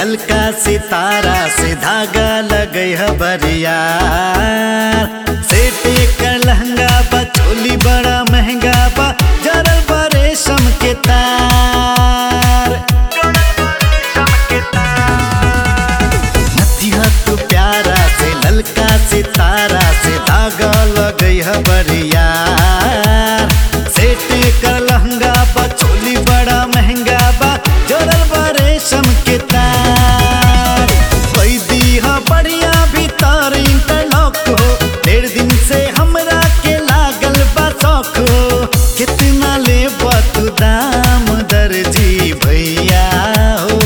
ललका सितारा से धागा लगई है बरिया सेटे का लहंगा बा चोली बड़ा महंगा बा जरल बा रेशम के तार नथिया तो प्यारा से ललका सितारा से धागा लगई है बरिया सेटे का लहंगा बा चोली बड़ा महंगा बा जरल बा रेशम के तार कोई दी हा बढ़िया भीतर इंटरलॉक हो डेढ़ दिन से हमरा के लागल बा शौक हो कितना ले तू दाम दर्जी भैया हो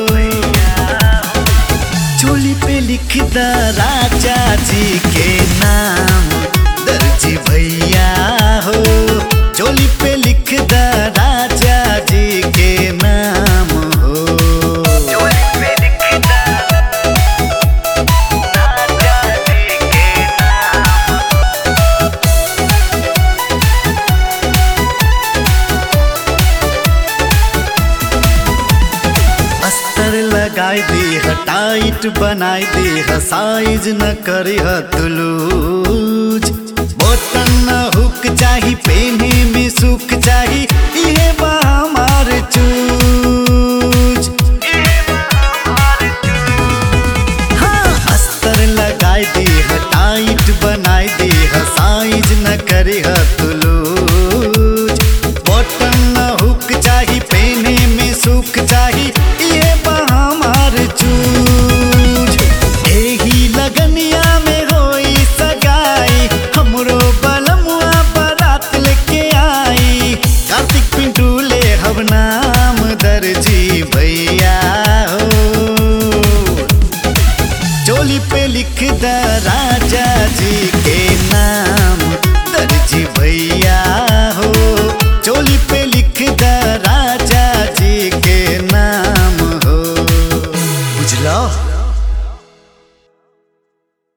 चोली पे लिख द राजा जी के नाम दर्जी भैया हो चोली पे लिख द राजा जी के नाम हो अस्तर लगाई दी ह टाइट बनाई दी ह साइज न करी ह तुलूज बटन न हुक चाही पेने में सुख चाही इहे बा हमार चूज हाँ, अस्तर लगाई दी ह टाइट बनाई दी ह साइज न करी ह तुलूज बटन न हुक चाही पेने में सुख चाही ये बा हमार चूज एही लगनिया में होई सगाई हमरो बलमुआ बारात लेके आई कार्तिक पिंटू ले हब नाम दर्जी भैया